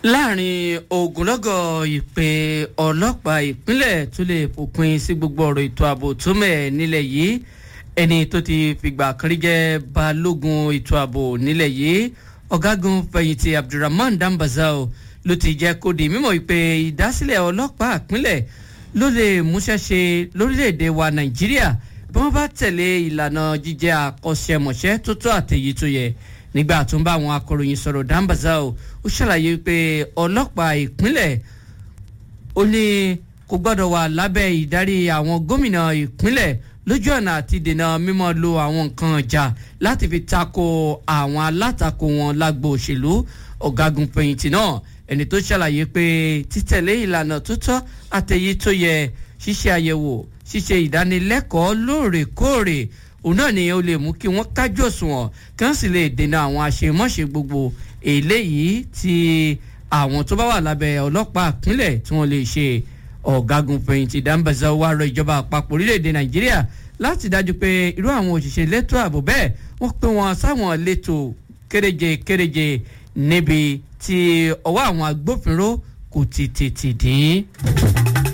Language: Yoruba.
láàrin ogunlọ́gọ̀ ìpè ọlọ́pàá ìpínlẹ̀ tó lè fòpin sí gbogbo ọ̀rọ̀ ètò ààbò tó mẹ́ nílẹ̀ yìí ẹni tó ti fìgbà kan rí jẹ́ balógun ètò ààbò nílẹ̀ yìí ọ̀gágun fẹ̀yìntì abdulrahman dambazao ló ti jẹ́ kó di mímọ̀ pé ìdásílẹ̀ ọlọ́pàá ìpínlẹ̀ ló lè múṣẹ́ ṣe lórílẹ̀‐èdè wa nàìjíríà bí wọ́n bá tẹ̀lé ìlànà jíjẹ́ àkọ́ṣẹ́mọṣẹ́ tó tó àtẹ̀yí tó yẹ nígbà tó ń bá àwọn akọ̀ròyìn sọ̀rọ̀ dambazao ó ṣàlàyé pé ọlọ́pàá ìpínlẹ̀ ó ní kò gbọ́dọ̀ wà lábẹ́ ìdarí àwọn gómìnà ìpínlẹ̀ lójú ọ̀nà àti dènà mímọ́ lo àwọn nǹkan ọjà láti fi tako àwọn alátakò wọn lágbo òṣèlú ọ̀gágun fẹ̀yìntì náà ẹni tó ṣàlàyé pé títẹ̀lé ìlànà tó tọ́ àtẹ̀yí tó yẹ ṣíṣe àyẹ̀wò ṣíṣe ìdánilẹ́kọ̀ọ́ lóòrèkóòrè òun náà ni ó lè mú kí wọ́n kájú òṣùwọ̀n kí wọ́n sì lè dènà àwọn àṣemọ́ṣe gbogbo eléyìí tí àwọn tó bá wà lábẹ́ ọlọ́pàá ìpínlẹ̀ tí wọ́n lè ṣe ọ̀gágun fẹ̀yìntì dáńbàzà wà rọ ìjọba àpapọ̀ orílẹ̀-èdè nàìjíríà láti dájú pé irú àwọn òṣìṣẹ́ elétò ààbò bẹ́ẹ̀ wọ́n pé wọn sáwọn létò kéréje kéréje níbi tí ọwọ́ àwọn agbófinró kò ti tètè dé.